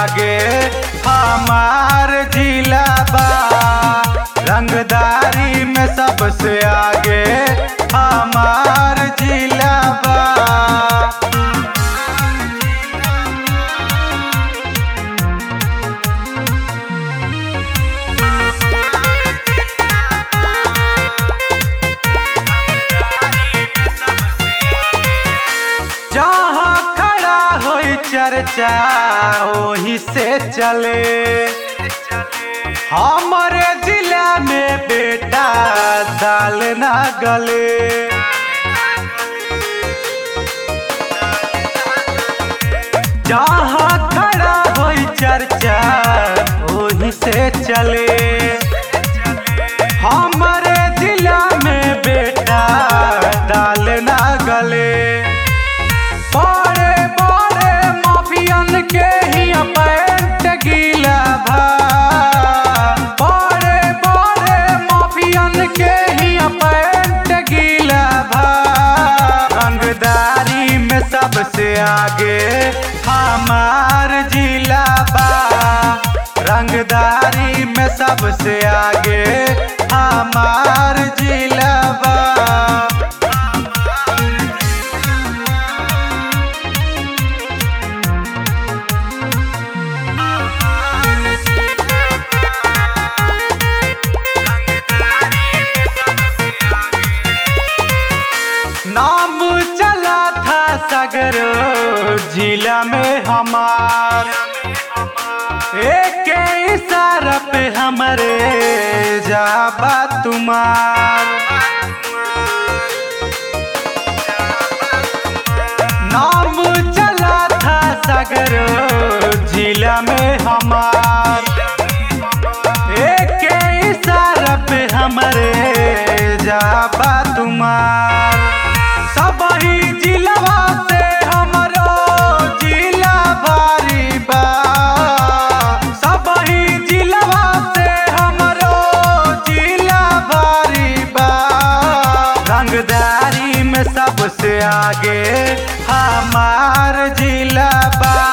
आगे हमार जिला बा रंगदारी में सबसे आगे हमार जिला बा जहाँ खड़ा होई चर्चा वही से चले हमारे जिला में बेटा दाल ना गले जहाँ खड़ा होई चर्चा वही से चले हमारे जिला में बेटा दाल ना गले बड़े बड़े माफियन के ही पैंट गीला भा बड़े बड़े माफियन के ही पैंट गीला भा रंगदारी में सबसे आगे हमार जिला बा रंगदारी में सबसे आगे हमार जिला बा नाम चला था सगरो जिला में हमार एक इशारा पे हमरे जाबा तुम्हार नाम चला था सगरो जिला में हमार एक इशारा पे हमरे जाबा तुम्हार सब ही जिलवा से हमरो जिला भारी बा सब ही जिलवा से हमरो जिला भारी बा रंगदारी में सबसे आगे हमार जिला बा